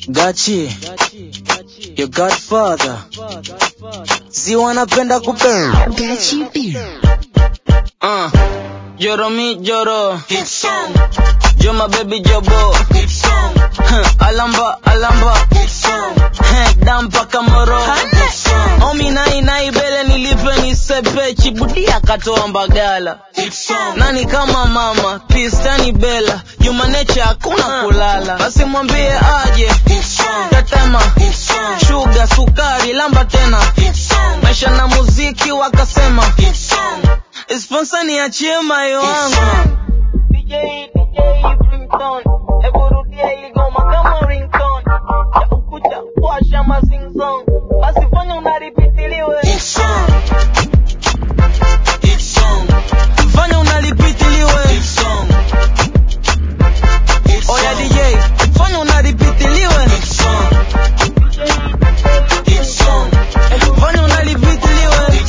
Gachi, your godfather. Si wanapenda kupenda. Gachi B. Uh, Joro mi joro. Yo my baby jobo. Huh, alamba alamba. Huh, dampa kamoro. Omi nai nai bele nilipe nisepe chibudi akatoa mbagala. Nani kama mama, pistani bela. Human nature hakuna kulala. Basi mwambie aje. Tetema, sugar, sukari, lamba tena. Maisha na muziki wakasema. Sponsor niachie mayo wangu. DJ, DJ, ringtone. Hebu rudia ili goma kama ringtone. Ya ukuta, washa ma sing song. Basi fanya unaripitiliwe. Fanya unaripitiliwe. Oya DJ, fanya unaripitiliwe. Fanya unaripitiliwe.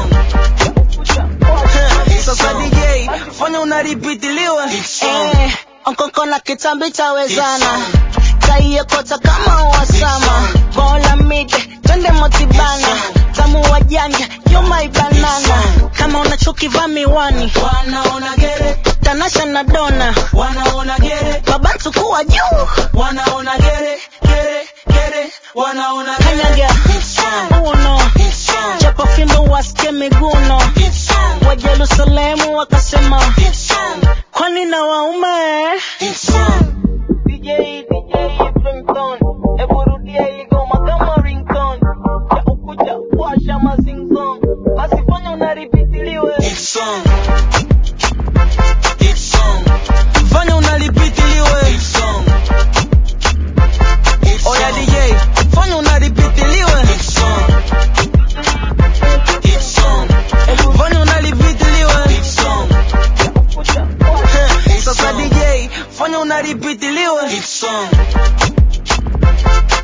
Sasa DJ, fanya unaripitiliwe. Eh, onkoko na kitambi tawezana kaiekota kama wasama bola mide twende motibana tamu wa janja yoma ibanana kama unachukivaa miwani Wanaona gere, tanasha na dona wanaona gere, babatu kuwa juu wanaona gere, gere, gere, wanaona gere. kanyaga uno chapa fimbo wasike miguno wa jerusalemu wakasema kwani na waume DJ, DJ, ringtone. Hebu rudia ili goma kama ringtone. Ya ukuta, washa ma sing song. Basi fanya unaripitiliwe. Fanya unaripitiliwe. Oya DJ, fanya unaripitiliwe. Fanya unaripitiliwe. Sasa DJ, fanya unaripitiliwe.